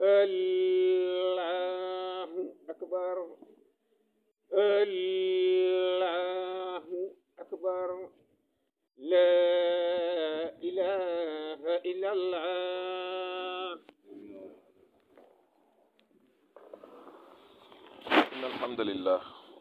الله أكبر الله أكبر لا إله إلا الله إن الحمد لله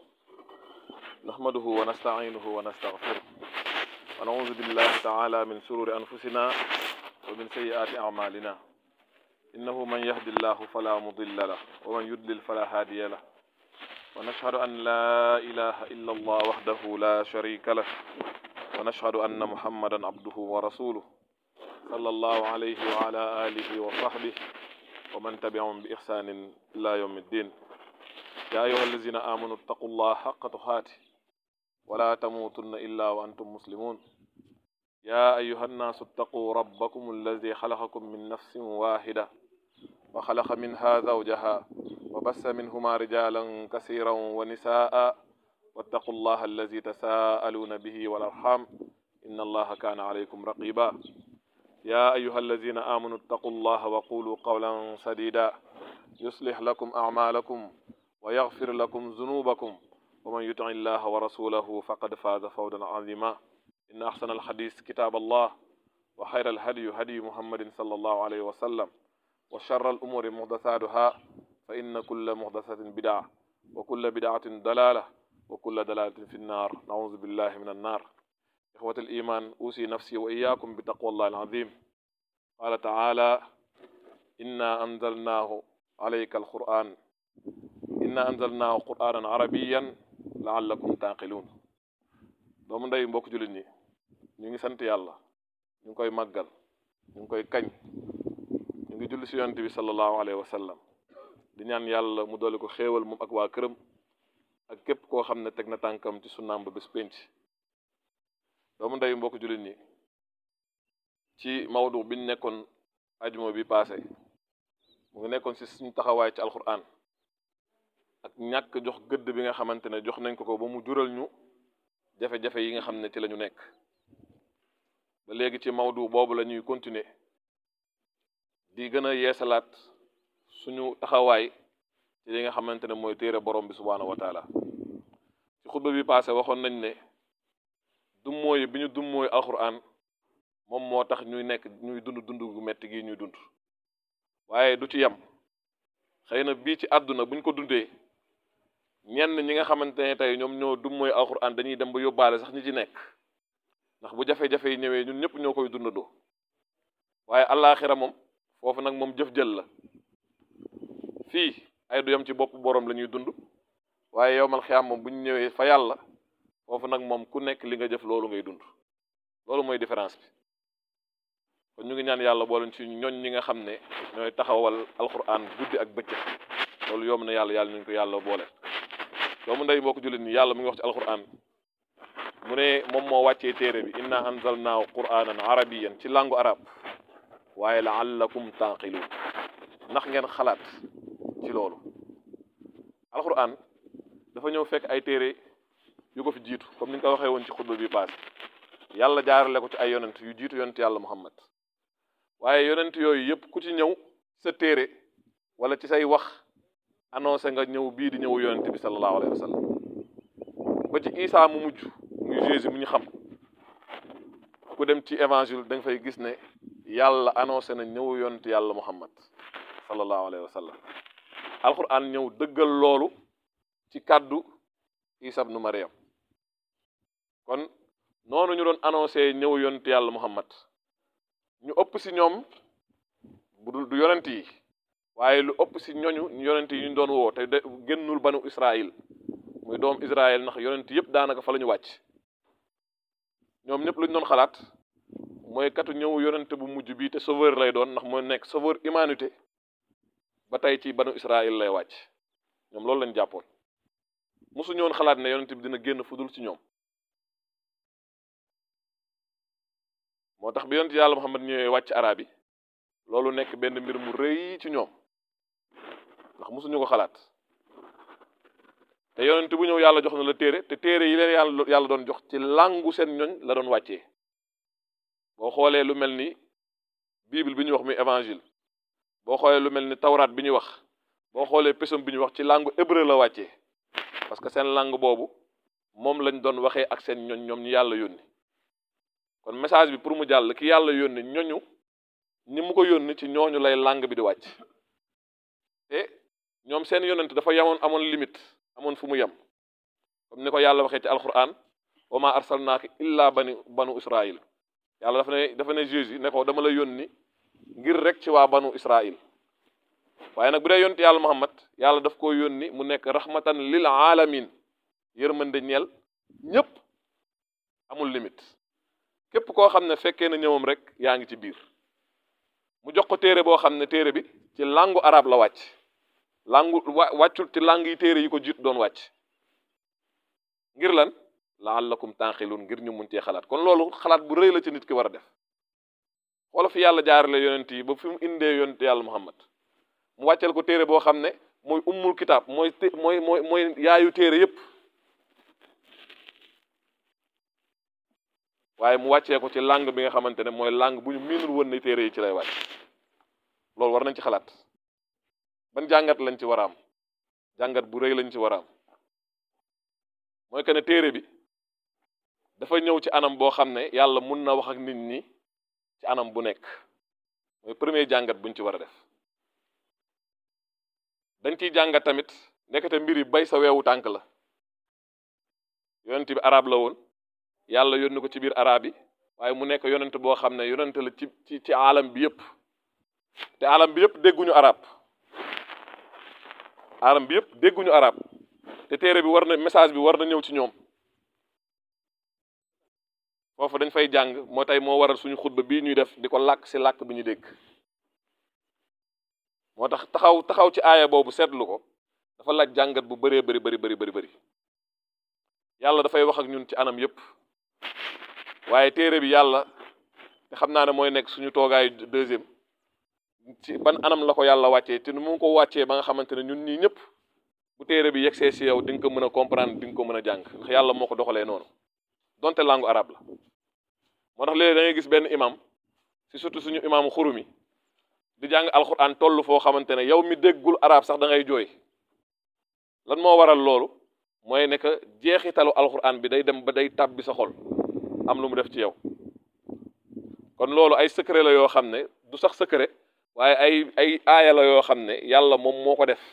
نحمده ونستعينه ونستغفره ونعوذ بالله تعالى من شرور أنفسنا ومن سيئات أعمالنا إنه من يهد الله فلا مضل له ومن يضلل فلا هادي له ونشهد أن لا إله إلا الله وحده لا شريك له ونشهد أن محمدا عبده ورسوله صلى الله عليه وعلى آله وصحبه ومن تبعهم بإحسان إلى يوم الدين يا أيها الذين آمنوا اتقوا الله حق تقاته ولا تموتن إلا وأنتم مسلمون يا أيها الناس اتقوا ربكم الذي خلقكم من نفس واحدة وخلق منها زوجها وبث منهما رجالا كثيرا ونساء واتقوا الله الذي تساءلون به والأرحام إن الله كان عليكم رقيبا يا أيها الذين آمنوا اتقوا الله وقولوا قولا سديدا يصلح لكم أعمالكم ويغفر لكم ذنوبكم ومن يطع الله ورسوله فقد فاز فوزا عظيما إن أحسن الحديث كتاب الله وخير الهدي هدي محمد صلى الله عليه وسلم وشر الأمور محدثاتها فإن كل محدثة بدعة وكل بدعة دلالة وكل دلالة في النار نعوذ بالله من النار إخوة الإيمان أوصي نفسي وإياكم بتقوى الله العظيم قال تعالى إنا أنزلناه عليك القرآن إنا أنزلناه قرآنا عربيا لعلكم تعقلون doomu ndey mbokk jullit ñi ñu ngi sant yàlla ñu ngi koy màggal ñu ngi koy kañ ñu ngi julli si yonent bi sallallahu alayhi wa sallam di ñaan yàlla mu doole ko xéewal moom ak waa këram ak képp koo xam ne teg na tànkam ci sunnaam ba bés pénc doomu ndey mbokk jullit ñi ci mawdu biñ nekkoon ajuma bi paase mu ngi nekkoon si suñu taxawaay ci alquran ak ñàkk jox gëdd bi nga xamante ne jox nañ ko ko ba mu jural ñu jafe-jafe yi nga xam ne ci la ñu nekk ba léegi ci mawdu boobu la ñuy continuer di gën a yeesalaat suñu taxawaay ci li nga xamante ne mooy téere borom bi subhaanahu wa taala ci xutba bi passé waxoon nañ ne dummóoyu bi ñu dummóoyu alquran moom moo tax ñuy nekk ñuy dund dund gu metti gi ñuy dund waaye du ci yem xëy na bii ci àdduna buñ ko dundee ñenn ñi nga xamante ne tey ñoom ñoo dummóoyu alquran dañuy dem ba yóbbaale sax ñi ci nekk ndax bu jafe-jafe yi ñëwee ñun ñëpp ñoo koy dundandoo waaye allaaxira moom foofu nag moom jëf jël la fii ay du yem ci bopp boroom la ñuy dund waaye yowmal xiyaam moom bu ñu ñëwee fa yàlla foofu nag moom ku nekk li nga jëf loolu ngay dund loolu mooy différence bi kon ñu ngi ñaan yàlla boole ci ñoñ ñi nga xam ne ñooy taxawal alquran guddi ak bëccëg loolu yomb na yàlla yàlla nañ ko yàlla boole doomu ndey mbokk jullit ni yàlla mu ngi wax ci alquran mu ne moom moo wàccee téere bi inna anzalnaahu quranan arabiyan ci langue arabe waaye laallakum taaqiluun ndax ngeen xalaat ci loolu alquran dafa ñëw fekk ay téere yu ko fi jiitu comme ni nga ko waxee woon ci xutba bi paase yàlla jaarale ko ci ay yonent yu jiitu yonent yàlla muhammad waaye yonent yooyu yëpp ku ci ñëw sa téere wala ci say wax annoncé nga ñëw bii di ñëw yonent bi sallallahu alayhi wa sallam ba ci Isaa mu mujj muy Jésus mu ñu xam ku dem ci évangile da nga fay gis ne yàlla annoncé na ñëw yonent yàlla muhammad sallallahu alayhi wa sallam alquran ñëw dëggal loolu ci kàddu Isa ibnu Maryam kon noonu ñu doon annoncé ñëw yonent yàlla muhammad ñu ëpp si ñoom bu dul du yonent yi waaye lu ëpp si ñoñu yonent yi ñu doon woo te de génnul banu Israël muy doom Israël ndax yonent yëpp daanaka fa la ñu wàcc ñoom ñëpp lu ñu doon xalaat mooy katu ñëw yonent bu mujj bi te sauveur lay doon ndax mooy nekk sauveur humanité ba tey ci banu Israël lay wàcc ñoom loolu lañ jàppoon mosu ñoon xalaat ne yonent bi dina génn fudul ci ñoom moo tax bi yonent yàlla Muhammad ñëwee wàcc arab yi loolu nekk benn mbir mu rëy ci ñoom ndax mosuñu ko xalaat te yonent bu ñëw yàlla jox na la téere te téere yi leen yàlla yàlla doon jox ci làngu seen ñoñ la doon wàccee boo xoolee lu mel ni bible bi ñuy wax muy évangile boo xoolee lu mel ni tawraat bi ñuy wax boo xoolee pesum bi ñuy wax ci langue hébreu la wàccee parce que seen langue boobu moom lañ doon waxee ak seen ñoñ ñoom ñu yàlla yónni kon message bi pour mu jàll ki yàlla yónni ñoñu ñi mu ko yónni ci ñooñu lay langue bi di wàcc te ñoom seen yonent dafa yemoon amoon limite amoon fu mu yem comme ni ko yàlla waxee ci alquran wa ma arsalnaaka illa bani banu israil yàlla dafa ne dafa ne Jésus ne ko dama la yónni ngir rek ci waa banu israil waaye nag bu dee yonent yàlla muhammad yàlla daf koo yónni mu nekk rahmatan lil alamin yërmande ñeel ñépp amul limite képp koo xam ne fekkee na ñëwam rek yaa ngi ci biir mu jox ko téere boo xam ne téere bi ci langue arabe la wàcc langue wàccul ci langue yi téere yi ko jiit doon wàcc ngir lan laallakum taaxilun ngir ñu mun cee xalaat kon loolu xalaat bu rëy la ci nit ki war a def xoola fi yàlla jaarale yonent yi ba fi mu indee yonent yàlla muhammad mu wàcceel ko téere boo xam ne mooy ummul kitaab mooy té mooy mooy mooy yaayu téere yépp waaye mu wàccee ko ci langue bi nga xamante ne mooy langue bu ñu miinul woon ne téere yi ci lay wàcc loolu war nañ ci xalaat ban jàngat lañ ci war a am jàngat bu rëy lañ ci war a am mooy que ne téere bi dafa ñëw ci anam boo xam ne yàlla mun na wax ak nit ñi ci anam bu nekk mooy premier jàngat buñ ci war a def dañ ciy jàngat tamit nekkate mbir yi bay sa weewu tànk la yonent bi arab la woon yàlla yónni ko ci biir arab yi waaye mu nekk yonent boo xam ne yonent la ci ci ci alam bi yépp te alam bi yépp dégguñu arab alam bi yépp dégguñu arab te téere bi war na message bi war na ñëw ci ñoom foofu dañ fay jàng moo tey moo waral suñu xutba bii ñuy def di ko làkk si làkk bi ñu dégg moo tax taxaw taxaw ci aaya boobu seetlu ko dafa laaj jàngat bu bëree bëri bëri bëri bëri bëri yàlla dafay wax ak ñun ci anam yépp waaye téere bi yàlla te xam naa ne mooy nekk suñu toogaayu deuxième ci ban anam la ko yàlla wàccee te nu mu ko wàccee ba nga xamante ne ñun ñii ñëpp bu téere bi yegsee si yow di nga ko mën a comprendre di nga ko mën a jàng ndax yàlla moo ko doxalee noonu donte langue arabe la moo tax léegi da ngay gis benn imam si surtout suñu imaamu xurumi di jàng alquran toll foo xamante ne yow mi déggul arab sax da ngay jooy lan moo waral loolu mooy ne que jeexitalu alquran bi day dem ba day tàbbi sa xol am lu mu def ci yow kon loolu ay secret la yoo xam ne du sax secret waaye ay ay aaya la yoo xam ne yàlla moom moo ko def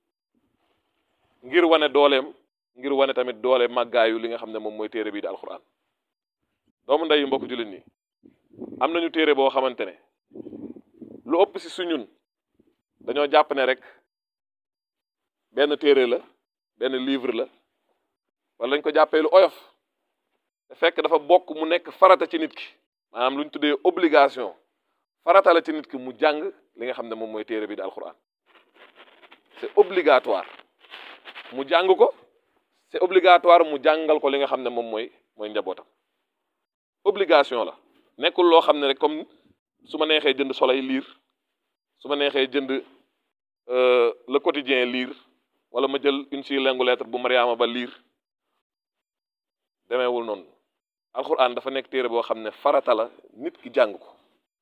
ngir wane dooleem ngir wane tamit doole màggaayu li nga xam ne moom mooy téere bii di alquran doomu ndey mbokk jullit ñi am nañu téere boo xamante ne lu ëpp si suñun dañoo jàpp ne rek benn téere la benn livre la wala dañ ko jàppee lu oyof te fekk dafa bokk mu nekk farata ci nit ki maanaam lu ñu tuddee obligation farata la ci nit ki mu jàng li nga xam ne moom mooy téere bi di alquran c'est obligatoire mu jàng ko c'est obligatoire mu jàngal ko li nga xam ne moom mooy mooy njabootam obligation la nekkul loo xam ne rek comme su ma neexee jënd Soleil lire su ma neexee jënd le quotidien lire wala ma jël une si lengu lettre bu Mariama ba lire demeewul noonu alxuraan dafa nekk téere boo xam ne farata la nit ki jàng ko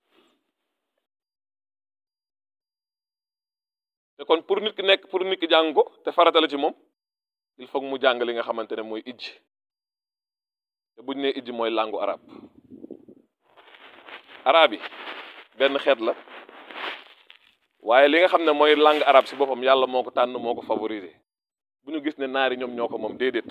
te kon pour nit ki nekk pour nit ki jàng ko te farata la ci moom il faut mu jàng li nga xamante ne mooy ijj te buñ ne ijj mooy langue arabe arabe yi benn xeet la waaye li nga xam ne mooy langue arabe si boppam yàlla moo ko tànn moo ko favoriser bu ñu gis ne naari ñoom ñoo ko moom déedéet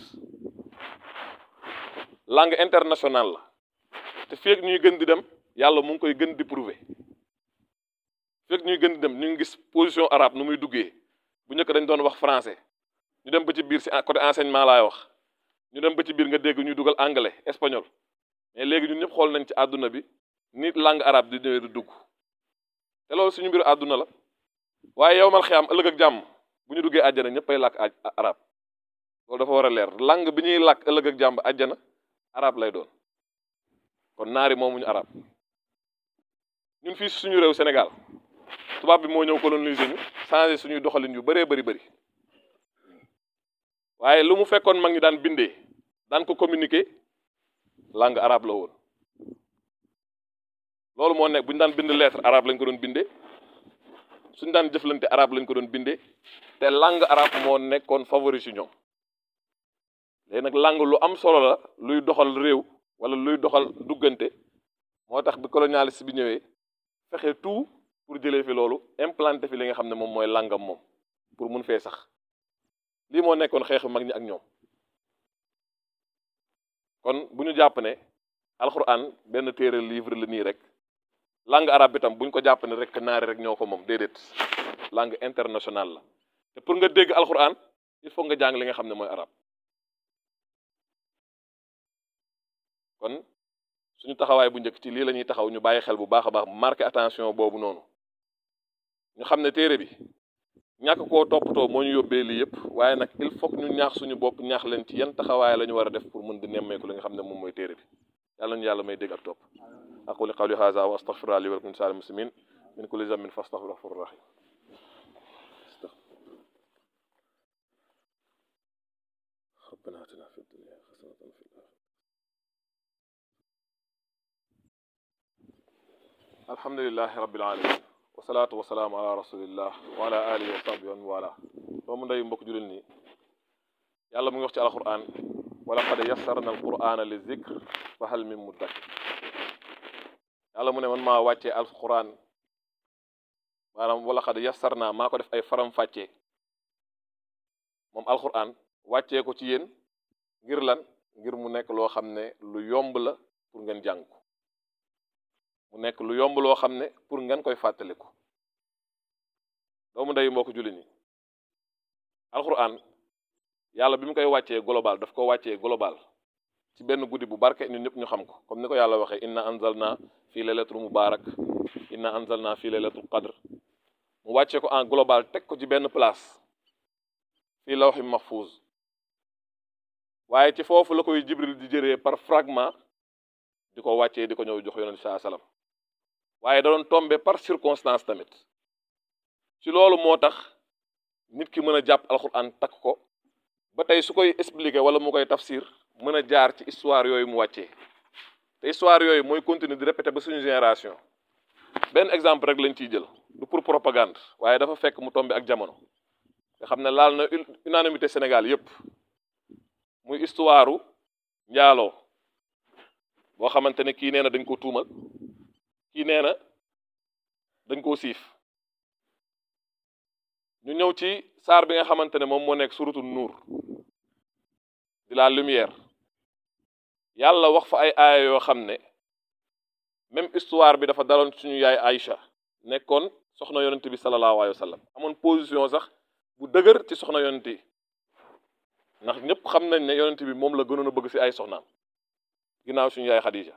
langue internationale la te feeg ñuy gën di dem yàlla mu ngi koy gën di prouver feeg ñuy gën di dem ñu ngi gis position arabe nu muy duggee bu njëkk dañ doon wax français ñu dem ba ci biir si côté enseignement laay wax ñu dem ba ci biir nga dégg ñuy dugal anglais espagnol mais léegi ñun ñëpp xool nañ ci àdduna bi nit langue arabe di ñëwee du dugg te loolu suñu mbiru àdduna la waaye yow mal xiyam ëllëg ak jàmm bu ñu duggee àjjana ñëppay làkk arab loolu dafa war a leer langue bi ñuy làkk ëllëg ak jàmm àjjana arab lay doon kon naari moomuñu arab ñun fii suñu réew Sénégal tubaab bi moo ñëw coloniser ñu changer suñuy doxalin yu bëree bëri bëri waaye lu mu fekkoon mag ñi daan bindee daan ko communiquer langue arabe la woon loolu moo nekk bu ñu daan bind lettre arabe lañ ko doon bindee suñ daan jëflante arabe lañ ko doon bindee te langue arabe moo nekkoon favori ci ñoom léegi nag langue lu am solo la luy doxal réew wala luy doxal duggante moo tax bi colonialiste bi ñëwee fexe tout pour jëlee fi loolu implanté fi li nga xam ne moom mooy langam moom pour mun fee sax lii moo nekkoon xeexu mag ñi ak ñoom kon bu ñu jàpp ne alxuraan benn téere livre la nii rek langue arabe bi tam bu ñu ko jàpp ne rek naari rek ñoo ko moom déedéet langue internationale la te pour nga dégg alxuraan il faut nga jàng li nga xam ne mooy arabe kon suñu taxawaay bu njëkk ci lii la ñuy taxaw ñu bàyyi xel bu baax a baax marqué attention boobu noonu ñu xam ne téere bi ñàkk koo toppatoo moo ñu yóbbee lii yëpp waaye nag il faut que ñu ñaax suñu bopp ñaax leen ci yan taxawaay la ñu war a def pour mën di nemmeeku li nga xam ne moom mooy téere bi yàlla ñu yàlla may dégg ak topp aquli qawli hadha wa astaghfirullah li wa lakum sa'il muslimin min kulli dhanbin fastaghfiruhu ghafurur rahim ربنا آتنا في الدنيا حسنة وفي الآخرة الحمد لله رب العالمين wasalaatu wasalaam ala rasulillah wa ala alihi wa sahbihi wa man wala doomu ndey mbokk jullit nii yàlla mu ngi wax ci alquran wala qad yassarna alqurana li zikr fa hal min muddakir yàlla mu ne man maa wàccee alquran maanaam wala qad yassarna maa ko def ay faram fàccee moom alquran wàccee ko ci yéen ngir lan ngir mu nekk loo xam ne lu yomb la pour ngeen jàng ko mu nekk lu yomb loo xam ne pour ngeen koy fàttaliku doomu ndey mbokk julli ñi alxuraan yàlla bi mu koy wàccee global daf ko wàccee global ci benn guddi bu barke ñun ñëpp ñu xam ko comme ni ko yàlla waxee inna anzalna fii laylatul mubarak inna anzalna fii laylatul qadr mu wàccee ko en global teg ko ci benn place fii lawhi mahfuz waaye ci foofu la koy jibril di jëree par fragment di ko wàccee di ko ñëw jox yonent saa salaam waaye da doon tombé par circonstance tamit ci loolu moo tax nit ki mën a jàpp alxuraan takk ko ba tey su koy expliquer wala mu koy tafsir mën a jaar ci histoire yooyu mu wàccee te histoire yooyu mooy continuer di répéter ba suñu génération benn exemple rek lañ ciy jël du pour propagande waaye dafa fekk mu tombé ak jamono nga xam ne laal na unanimité Sénégal yépp muy histoire njaaloo boo xamante ne kii nee na dañ ko tuumal kii nee na dañ koo siif ñu ñëw ci saar bi nga xamante ne moom moo nekk suratu nuur di la lumière yàlla wax fa ay aaya yoo xam ne même histoire bi dafa daloon suñu yaay Aïcha nekkoon soxna yonent bi sallallahu alayhi wa sallam amoon position sax bu dëgër ci soxna yonent yi ndax ñëpp xam nañ ne yonent bi moom la gënoon a bëgg ci ay soxnaam ginnaaw suñu yaay Khadija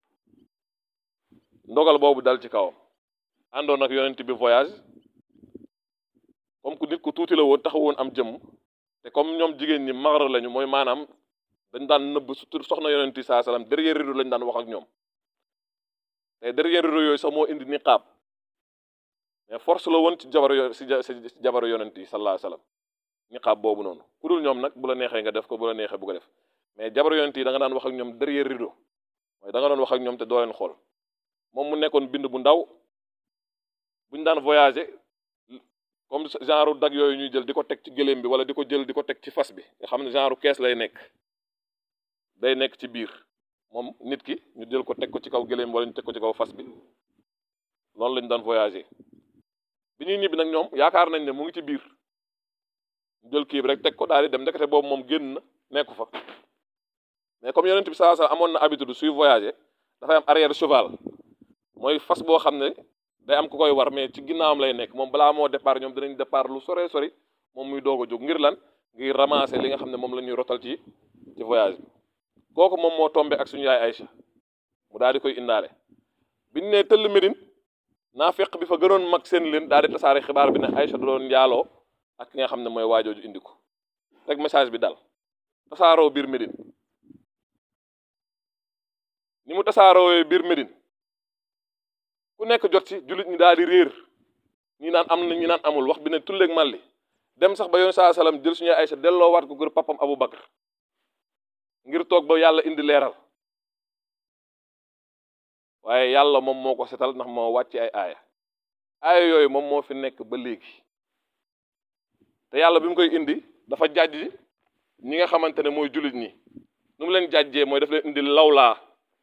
ndogal boobu dal ci kawam àndoon ak yonent bi voyage comme ku nit ku tuuti la woon taxawoon am jëmm te comme ñoom jigéen ñi magra lañu mooy maanaam dañ daan nëbb surtout soxna yonent yi saa salaam derrière rideau lañ daan wax ak ñoom te derrière rideau yooyu sax moo indi niqaab mais force la woon ci jabar yo si si jabaru yonent yi sallallahu alayhi wasallam niqaab boobu noonu ku dul ñoom nag bu la neexee nga def ko bu la neexee bu ko def mais jabaru yonent yi da nga daan wax ak ñoom derrière rideau mooy da nga doon wax ak ñoom te doo leen xool moom mu nekkoon bind bu ndaw buñ daan voyager comme genre dag yooyu ñuy jël di ko teg ci gëléem bi wala di ko jël di ko teg ci fas bi nga xam ne genre kees lay nekk day nekk ci biir moom nit ki ñu jël ko teg ko ci kaw gëléem wala ñu teg ko ci kaw fas bi loolu lañ daan voyager bi ñuy ñibbi nag ñoom yaakaar nañ ne mu ngi ci biir ñu jël kii bi rek teg ko daal di dem ndekete boobu moom génn na nekku fa mais comme yonent bi saa saa amoon na habitude suy voyager dafay am arrière cheval mooy fas boo xam ne day am ku koy war mais ci ginnaawam lay nekk moom balaa moo départ ñoom dinañ départ lu sore sori moom muy doog a jóg ngir lan ngir ramasser li nga xam ne moom la ñuy rotal ci ci voyage bi kooku moom moo tombé ak suñu yaay Aïcha mu daal di koy indaale biñ ne tëll Médine naa fekk bi fa gënoon mag seen leen daal di tasaare xibaar bi ne Aïcha da doon njaaloo ak ki nga xam ne mooy waajooju indi ko rek message bi dal tasaaroo biir Médine ni mu tasaaroo biir Médine ku nekk jot ci jullit ñi daal di réer ñi naan am na ñi naan amul wax bi ne tulleeg màlli dem sax ba yoon saa salaam jël suñu Aysa delloo waat ko gër papam Abu Bakar ngir toog ba yàlla indi leeral waaye yàlla moom moo ko setal ndax moo wàcc ay aaya aaya yooyu moom moo fi nekk ba léegi te yàlla bi mu koy indi dafa jàjj ñi nga xamante ne mooy jullit ñi nu mu leen jàjjee mooy daf leen indi lawlaa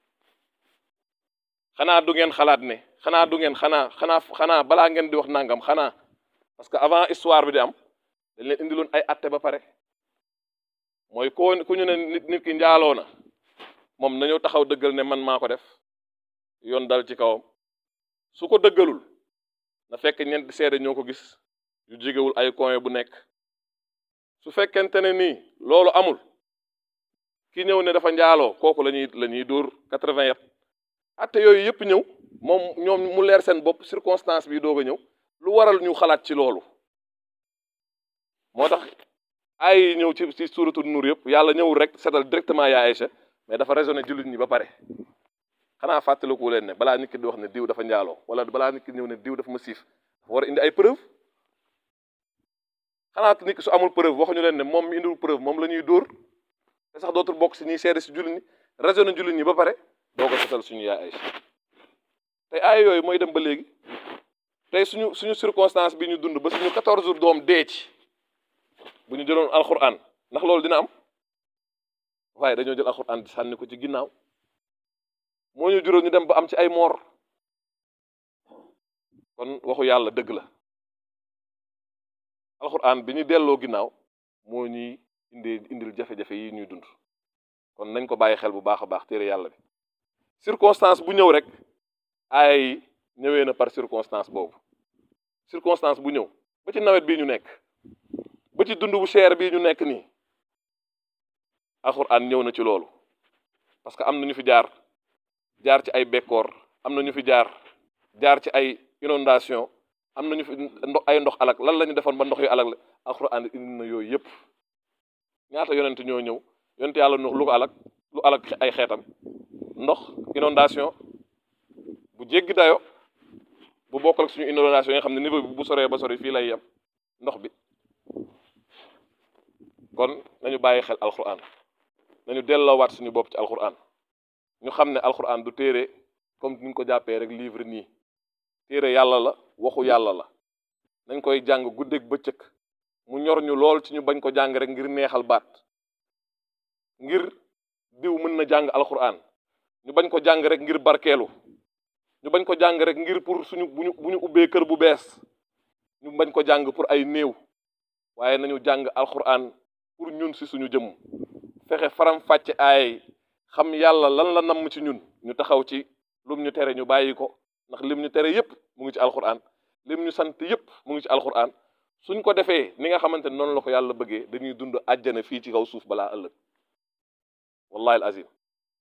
xanaa du ngeen xalaat ne xanaa du ngeen xanaa xanaa xanaa balaa ngeen di wax nangam xanaa parce que avant histoire bi di am dañ leen indiloon ay atte ba pare mooy koo ku ñu ne nit nit ki njaaloo na moom nañoo taxaw dëggal ne man maa ko def yoon dal ci kawam su ko dëggalul na fekk ñeenti seede ñoo ko gis yu jegewul ay coin bu nekk su fekkente ne nii loolu amul ki ñëw ne dafa njaaloo kooku la ñuy la ñuy dóor quatre-vingt yat atte yooyu yëpp ñëw moom ñoom mu leer seen bopp circonstance bi doog a ñëw lu waral ñu xalaat ci loolu moo tax ay yi ñëw ci ci suuratul nuur yëpp yàlla ñëwul rek setal directement yaa Aïcha mais dafa raisonné jullit ñi ba pare xanaa fàttaliku leen ne balaa nit ki di wax ne diw dafa njaaloo wala balaa nit ki ñëw ne diw dafa ma siif dafa war a indi ay preuve xanaa nit ki su amul preuve waxuñu leen ne moom mi indiwul preuve moom la ñuy dóor te sax dootul bokk si ñuy seede si jullit ñi raisonné jullit ñi ba pare doo ko setal suñu yaa Aïcha tey ay yooyu mooy dem ba léegi tey suñu suñu circonstance bi ñu dund ba suñu 14 jours doom dee ci bu ñu jëloon alxuraan ndax loolu dina am waaye dañoo jël alxuraan di sànni ko ci ginnaaw moo ñu juróom ñu dem ba am ci ay moor kon waxu yàlla dëgg la alxuraan bi ñu delloo ginnaaw moo ñuy indi indil jafe-jafe yi ñuy dund kon nañ ko bàyyi xel bu baax a baax téere yàlla bi circonstance bu ñëw rek aaya yi ñëwee na par circonstance boobu circonstance bu ñëw ba ci nawet bii ñu nekk ba ci dund bu cher bii ñu nekk nii alxuraan ñëw na ci loolu parce que am na ñu fi jaar jaar ci ay bekkoor am na ñu fi jaar jaar ci ay inondation am na ñu fi ndox ay ndox alak lan la ñu defoon ba ndox yu alak la alxuraan indi na yooyu yëpp ñaata yonent ñoo ñëw yonent yàlla nu lu ko alak lu alak ay xeetam ndox inondation bu jéggi dayo bu bokkal ak suñu inondation yi nga xam ne niveau bi bu soree ba sori fii lay yem ndox bi kon nañu bàyyi xel alxuraan nañu delloowaat suñu bopp ci alxuraan ñu xam ne alxuraan du téere comme ni ñu ko jàppee rek livre nii téere yàlla la waxu yàlla la nañ koy jàng guddeeg bëccëg mu ñor ñu lool ci ñu bañ ko jàng rek ngir neexal baat ngir diw mën na jàng alxuraan ñu bañ ko jàng rek ngir barkeelu ñu bañ ko jàng rek ngir pour suñu bu ñu bu ñu ubbee kër bu bees ñu bañ ko jàng pour ay néew waaye nañu jàng alxuraan pour ñun si suñu jëmm fexe faram fàcce aay xam yàlla lan la namm ci ñun ñu taxaw ci lum ñu tere ñu bàyyi ko ndax lim ñu tere yépp mu ngi ci alxuraan lim ñu sant yépp mu ngi ci alxuraan suñ ko defee ni nga xamante ne noonu la ko yàlla bëggee dañuy dund àjjana fii ci kaw suuf balaa ëllëg wallahi al azim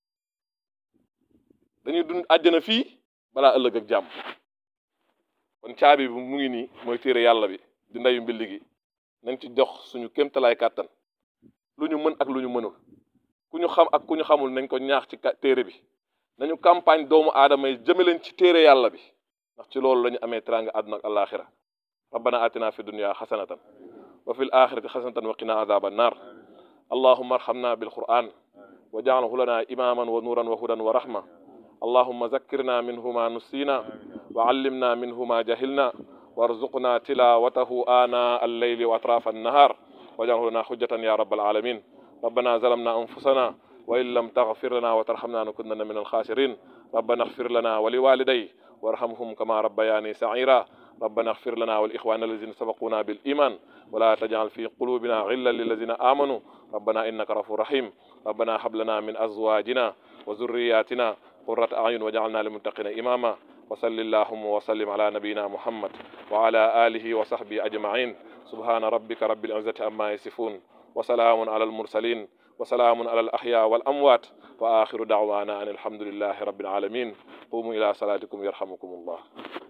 dañuy dund àjjana fii balaa ëllëg ak jàmm kon caabi bi mu ngi nii mooy téere yàlla bi di ndeyu mbilli gi nañ ci jox suñu kéemtalaay kàttan lu ñu mën ak lu ñu mënul ku ñu xam ak ku ñu xamul nañ ko ñaax ci téere bi nañu campagne doomu aadama yi jëme leen ci téere yàlla bi ndax ci loolu la ñu amee teraanga àdduna ak alaxira rabbana atina fi dunya xasanatan wa fi l axirati xasanatan wa qina azaba annar allahuma arhamna bilquran wa jaalhu lana imaman wa nuran wa hudan wa rahma اللهم ذكرنا منه ما نسينا وعلمنا منه ما جهلنا وارزقنا تلاوته آناء الليل وأطراف النهار واجعله لنا حجة يا رب العالمين ربنا ظلمنا أنفسنا وإن لم تغفر لنا وترحمنا نكونن من الخاسرين ربنا اغفر لنا ولوالدي وارحمهم كما ربياني سعيرا ربنا اغفر لنا والإخوان الذين سبقونا بالإيمان ولا تجعل في قلوبنا غلا للذين آمنوا ربنا إنك غفور رحيم ربنا هب لنا من أزواجنا وذرياتنا قرة أعين وجعلنا للمتقين إماما وصل اللهم وسلم على نبينا محمد وعلى آله وصحبه أجمعين سبحان ربك رب العزة عما يصفون وسلام على المرسلين وسلام على الأحياء والأموات وآخر دعوانا أن الحمد لله رب العالمين قوموا إلى صلاتكم يرحمكم الله